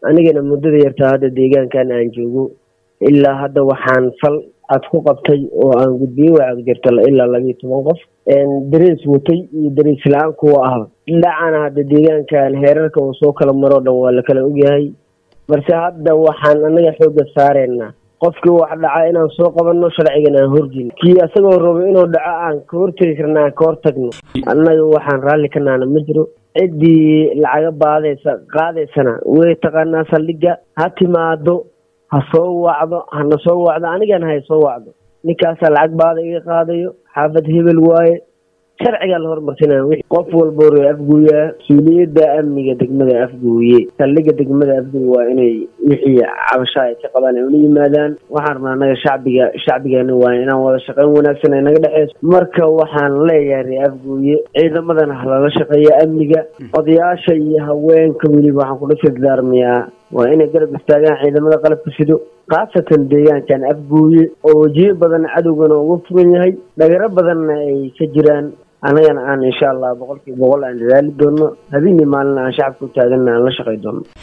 anigana muddada yartaa hadda deegaankan aan joogo ilaa hadda waxaan fal aad ku qabtay oo aan gudbiyey waxaad jirta ilaa labiiyo toban qof darees watay iyo darees la-aan kuwa ah dhacana hadda deegaankan heerarka uu soo kala maroo dhan waa la kala ogyahay balse hadda waxaan anaga xooga saareynaa qofkii wax dhaca inaan soo qabanno sharcigan aan horjin kii asagoo rabo inuu dhaco aan ka hortegi karna aan ka hortagno annaga waxaan raalli ka naana ma jiro ciddii lacaga baadaysa qaadaysana way taqaanaa saldhigga ha timaado ha soo wacdo hana soo wacdo anigana hay soo wacdo ninkaasaa lacag baada iga qaadayo xaafad hebel waaye sharcigaa la hormarsinaya w qof walba ree afguuyaa mas-uuliyadda amniga degmada afguuye saldhigga degmada afguuye waa inay wixii cabasha ay ka qabaan ay ula yimaadaan waxaan rabnaa anaga shacbiga shacbigeena waa inaan wada shaqeyn wanaagsan ay naga dhexeyso marka waxaan leeyahay ree afguuye ciidamadana halala shaqeeya amniga odayaasha iyo haweenka weliba waxaan kula sirdaarmayaa waa inay garab istaagaan ciidamada qalabka sido khaasatan deegaankan afguuye oo wejiyo badan cadowgana uga fugan yahay dhagaro badanna ay ka jiraan annagana aan insha allah boqolkiiba boqol aan dadaali doono habeenii maalina aan shacabka u taaganna aan la shaqay doono